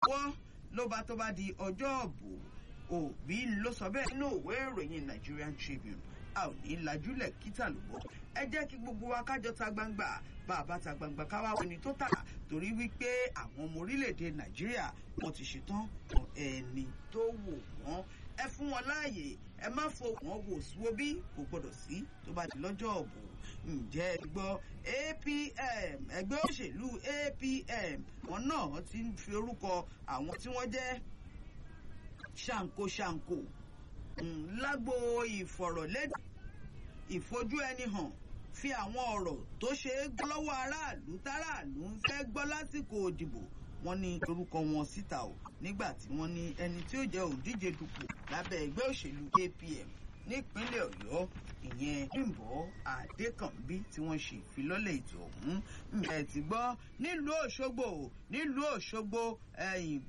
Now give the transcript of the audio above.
wọ́n ló bá tó bá di ọjọ́ ọ̀bù òbí ló sọ bẹ́ẹ̀ nínú òwe ìròyìn Nigerian Tribune a ò ní lajúlẹ̀ kíta ló bọ́ ẹ jẹ́ kí gbogbo wa kájọ ta gbangba bá a bá ta gbangba káwá ẹni tó tà torí wípé àwọn ọmọ orílẹ̀-èdè Nàìjíríà wọ́n ti ṣetán fún ẹni tó wò wọ́n ẹ fún wọn láàyè ẹ má fo wọn wò síwó bí kò gbọdọ̀ sí tó bá di lọ́jọ́ ọ̀bù ǹjẹ́ ẹ gbọ́ APM ẹgbẹ́ òṣèlú APM wọn náà ti ń fi orúkọ àwọn tí wọ́n jẹ́ ṣàǹkóṣàǹkó lágbo ìfọ̀rọ̀lẹ́dà ìfojú ẹni hàn fi àwọn ọ̀rọ̀ tó ṣe é gbọ́ lọ́wọ́ aráàlú táráàlú ń fẹ́ gbọ́ lásìkò òdìbò wọ́n ní orúkọ wọn síta o nígbà tí wọ́n ní ẹni tí ó jẹ́ òdíje dupò lábẹ́ ẹgbẹ́ òṣèlú APM nípínlẹ̀ Ọ̀yọ́ ìyẹn Bímbọ́ Adékànbí tí wọ́n ṣe ìfilọ́lẹ̀ ètò ọ̀hún ẹ̀ ti gbọ́ nílùú Òṣogbo nílùú Òṣogbo ẹ̀yìn